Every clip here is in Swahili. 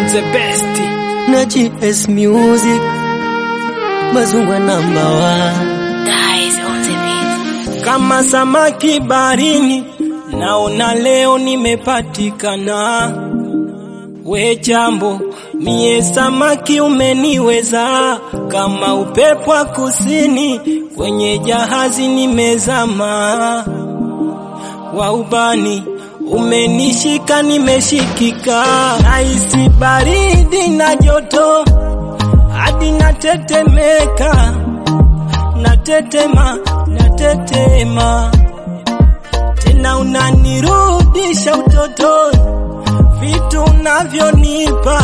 the best. na GS Music Mazungwa namba one Guys on the beat. Kama samaki barini, naona leo nimepatikana. We jambo, mie samaki umeniweza, kama upepo wa kusini, kwenye jahazi nimezama. Wa ubani umenishika, nimeshikika, naisi baridi na joto, hadi natetemeka natetema natetema tena unanirudisha utotoni vitu unavyonipa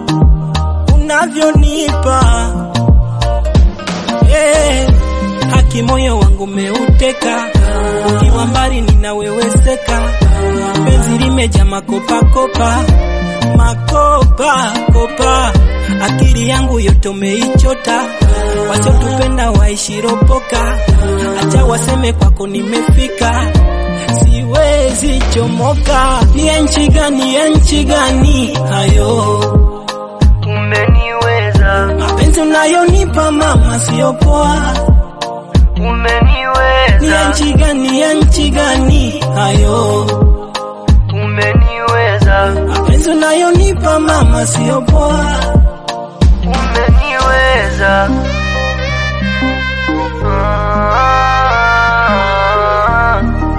unavyonipa eh haki moyo wangu meuteka ukiwa mbali ninaweweseka penzi limeja makopakopa makopa kopa akili yangu yote umeichota wasiotupenda waishiropoka acha waseme kwako nimefika siwezi chomoka ni ya nchi gani ya nchi gani hayo Umeniweza, mapenzi unayonipa mama sio poa ni ya umeniweza, nchi gani ya nchi gani hayo umeniweza, mapenzi unayonipa mama sio poa umeniweza. Ah,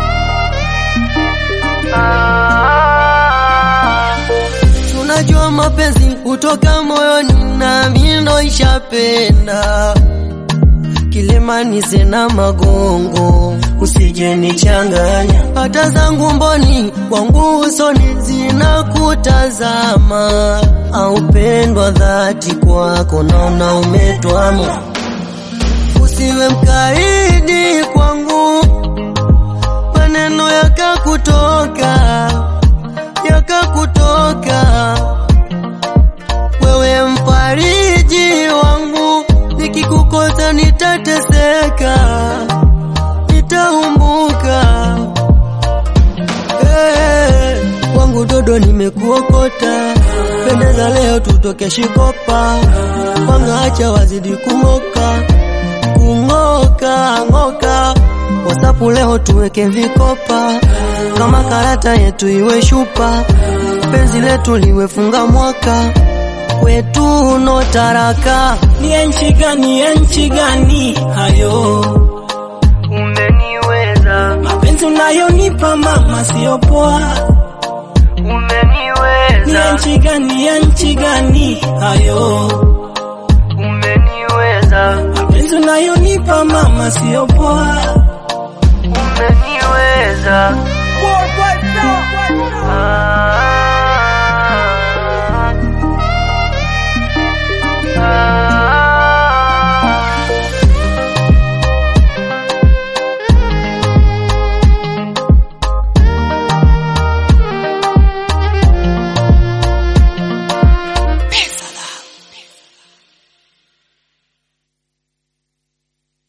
ah, Tunajua mapenzi hutoka moyoni na mino ishapenda Kilimani zina magongo usije nichanganya hata zangu mboni kwangu usoni zinakutazama aupendwa dhati kwako naona umetwama usiwe mkaidi kwangu maneno yakakutoka yakakutoka wewe mfariji wangu nikikukosa nitateseka nitaumbuka hey, wangu dodo nimekuokota pendeza leo tutoke shikopa wangaacha wazidi kung'oka kung'oka ng'oka wasapu leo tuweke vikopa kama karata yetu iwe shupa penzi letu liwe funga mwaka kwetu no taraka ni ya nchi gani ya nchi gani hayo umeniweza, mapenzi unayonipa mama sio poa ni ya umeniweza, nchi gani ya nchi gani hayo umeniweza, mapenzi unayonipa mama sio poa umeniweza.